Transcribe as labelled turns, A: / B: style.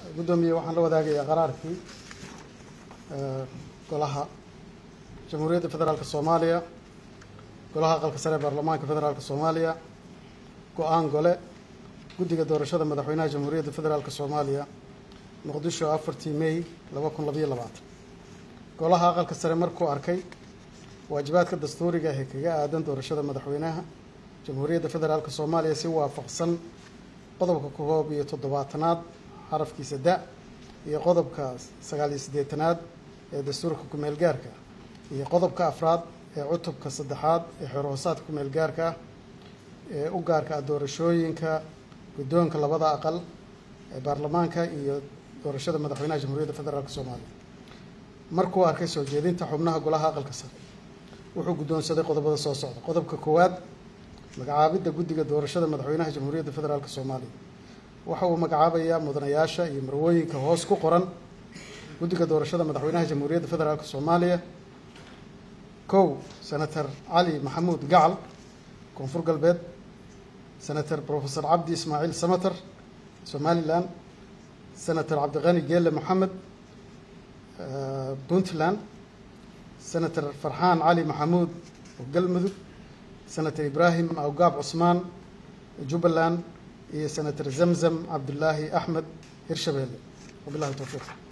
A: guddoomiye waxaan la wadaagayaa qaraarkii golaha jamhuuriyadda federaalk soomaaliya golaha aqalka sare ee baarlamaanka federaalk soomaaliya go-aan gole guddiga doorashada madaxweynaha jamhuuriyadda federaalk soomaaliya muqdisho afartii may laba kun labayo labaatan golaha aqalka sare markuu arkay waajibaadka dastuuriga ee kaga aadan doorashada madaxweynaha jamhuuriyadda federaalk soomaaliya si waafaqsan qodobka koob iyo toddobaatanaad xarafkiisa da iyo qodobka sagaal iyo siddeetanaad ee dastuurka kumeel gaarka iyo qodobka afraad ee cutubka saddexaad ee xorhoosaadka kumeel gaarka ah ee u gaarka ah doorashooyinka guddoonka labada aqal ee baarlamaanka iyo doorashada madaxweynaha jamhuuriyadda federaalk soomaaliya markuu arkay soo jeedinta xubnaha golaha aqalka sare wuxuu guddoonsaday qodobada soo socda qodobka koowaad magacaabidda guddiga doorashada madaxweynaha jamhuuriyadda federaalk soomaaliya waxa uu magacaabayaa mudanayaasha iyo marwooyinka hoos ku qoran guddiga doorashada madaxweynaha jamhuuriyadda federaalk soomaaliya kow senator cali maxamuud gacal koonfur galbeed senator profesor cabdi ismaaciil samater somalilan senator cabdiqani geele moxamed puntland senator farxaan cali maxamuud oo galmudug senator ibraahim awgaab cusmaan jubbaland iyo senator zamzam cabdulaahi axmed hirshabeelle wabilahi towfiiq